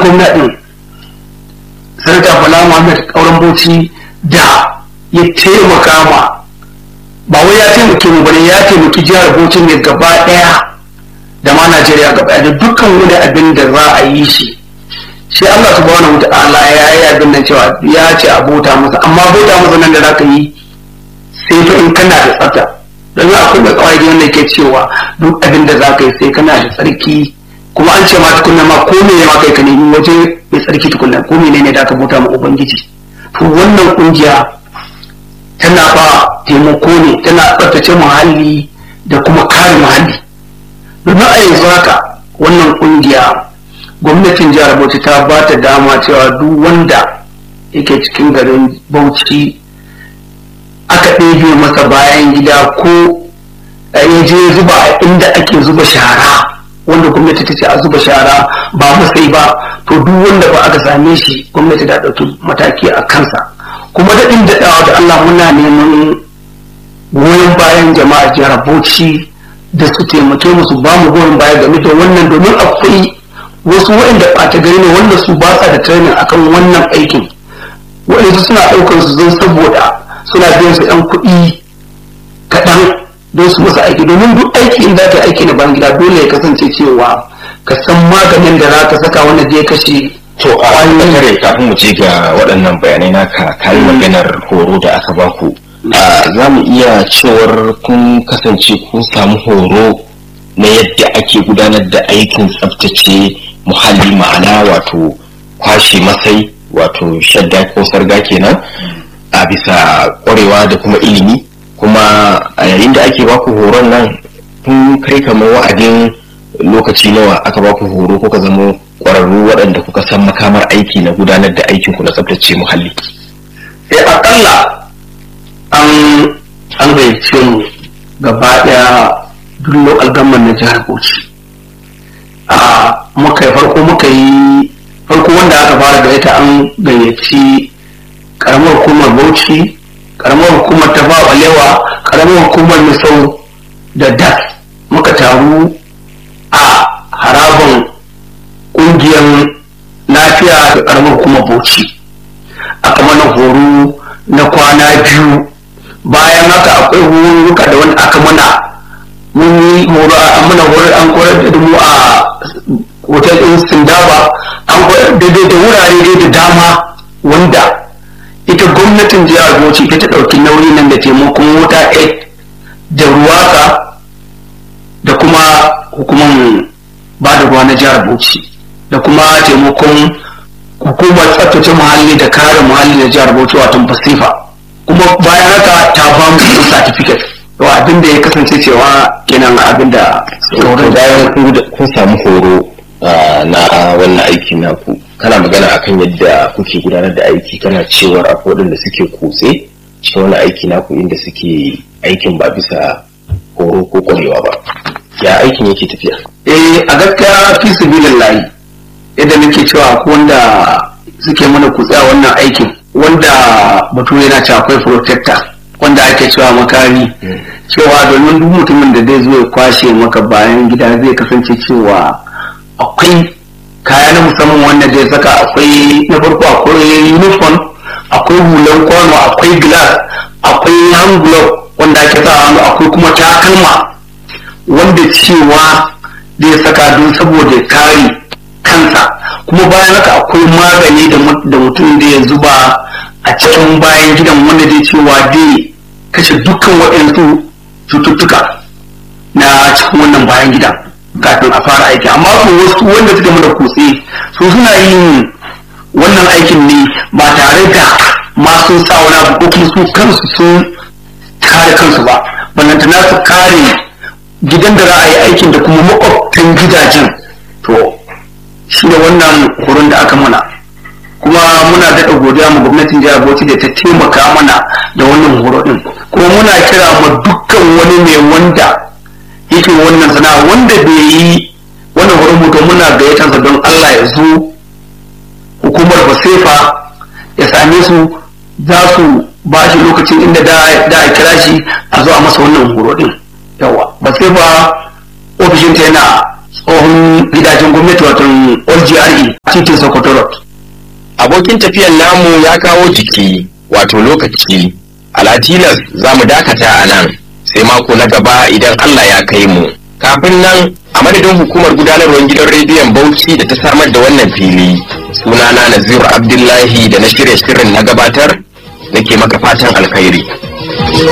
gwamna din sanata bala muhammad kauran bauchi da ya taimaka ma ba wai ya taimake mu bane ya taimaki jihar bauchi ne gaba daya da ma najeriya gaba daya da dukkan wani abin da za a yi shi shi allah subhanahu wa ta'ala ya yi abin nan cewa ya ce a bauta masa amma bauta masa nan da za ka yi sai fa in kana da tsafta don akwai da kawai wanda ke cewa duk abin da za ka yi sai kana da tsarki kuma an ce ma tukunna ma ko me ma kai ka nemi waje mai tsarki tukunna ko me ne da ka bauta ma ubangiji to wannan kungiya tana ba taimako ne tana tsaftace muhalli da kuma kare muhalli domin a yanzu haka wannan kungiya gwamnatin jihar bauchi ta ba ta dama cewa duk wanda yake cikin garin bauchi aka ɗebe masa bayan gida ko ya je zuba a inda ake zuba shara wanda gwamnati ta ce a zuba shara ba masai ba to duk wanda ba aka same shi gwamnati ta ɗauki mataki a kansa kuma daɗin daɗawa da Allah muna neman goyon bayan jama'a jihar Bauchi da su taimake mu su ba mu goyon baya game da wannan domin akwai wasu waɗanda ɓata gari ne wanda su ba sa da training akan wannan aikin waɗanda suna ɗaukar su zan saboda suna biyan su ɗan kuɗi kaɗan don su masa aiki domin duk aiki in za ka aiki na bayan gida dole ya kasance cewa ka san maganin da za ka saka wanda zai kashe to a kare kafin mu je ga waɗannan bayanai naka kayi maganar horo da aka baku za mu iya cewar kun kasance kun samu horo na yadda ake gudanar da aikin tsaftace muhalli ma'ana wato kwashe masai wato shadda ko sarga kenan a bisa ƙwarewa da kuma ilimi kuma a yayin da ake baku horon nan kun kai kamar wa'adin lokaci nawa aka baku horo kuka zama ƙwararru waɗanda kuka san makamar aiki na gudanar da aikin ku na tsaftace muhalli eh akalla an an gayyace mu gaba ɗaya duk local government na jihar Bauchi a muka yi farko muka yi farko wanda aka fara gayyata an gayyaci karamar hukumar Bauchi karamar hukumar ta balewa karamar hukumar misau da das muka taru a haraban ƙungiyar lafiya da karamar hukumar bauchi aka mana horo na kwana biyu bayan haka akwai horuka da wani aka mana mun yi horo a mana horo an koyar da mu a hotel ɗin sindaba an koyar daidai da wurare dai da dama wanda ita gwamnatin jihar Bauchi ita ta ɗauki nauyi nan da taimakon wuta aid da ruwaka da kuma hukumar ba da ruwa na jihar Bauchi da kuma taimakon hukumar tsaftace muhalli da kare muhalli da jihar Bauchi wato Pasifa kuma bayan haka ta ba mu certificate to abin da ya kasance cewa kenan abin da bayan kun samu horo na wannan aiki naku kana magana akan yadda kuke gudanar da aiki kana cewar akwai waɗanda suke kutse cikin wani aiki naku inda suke aikin ba bisa horo ko kwarewa ba ya aikin yake tafiya eh a gaskiya fi sabilillahi yadda nake cewa ko wanda suke mana kutse a wannan aikin wanda bature na ce akwai protector wanda ake cewa makami cewa domin duk mutumin da zai zo ya kwashe maka bayan gida zai kasance cewa akwai kaya na musamman wanda zai saka akwai na farko akwai uniform akwai hulan kwano akwai glass akwai hand glove wanda ake sa hannu akwai kuma takalma wanda cewa zai saka don saboda ya kare kansa kuma bayan haka akwai magani da mutum da ya zuba a cikin bayan gidan wanda zai cewa zai kashe dukkan waɗansu cututtuka na cikin wannan bayan gidan kafin a fara aiki amma ko wasu wanda suka mada kutse su suna yin wannan aikin ne ba tare da ma sun sa wani abu ko kuma su kansu sun kare kansu ba ballantana su kare gidan da za a yi aikin da kuma makwabtan gidajen to shi da wannan horon da aka mana kuma muna daɗa godiya ma gwamnatin jihar Bauchi da ta taimaka mana da wannan horo din kuma muna kira ma dukkan wani mai wanda yake wannan sana'a wanda bai yi wannan horon mutum muna gayyatarsa don Allah ya zo hukumar basefa ya same su za su ba shi lokacin inda da a kira shi a zo a masa wannan horo din yawa basefa ofishinta yana tsohon gidajen gwamnati wato OGRE titin Sokoto Road. abokin tafiyan namu ya kawo jiki wato lokaci alatilas za mu dakata a nan sai mako na gaba idan Allah ya kai mu kafin nan a madadin hukumar gudanarwar gidan rediyon bauchi da ta samar da wannan fili sunana naziru abdullahi da na shirya shirin na gabatar nake maka fatan alkhairi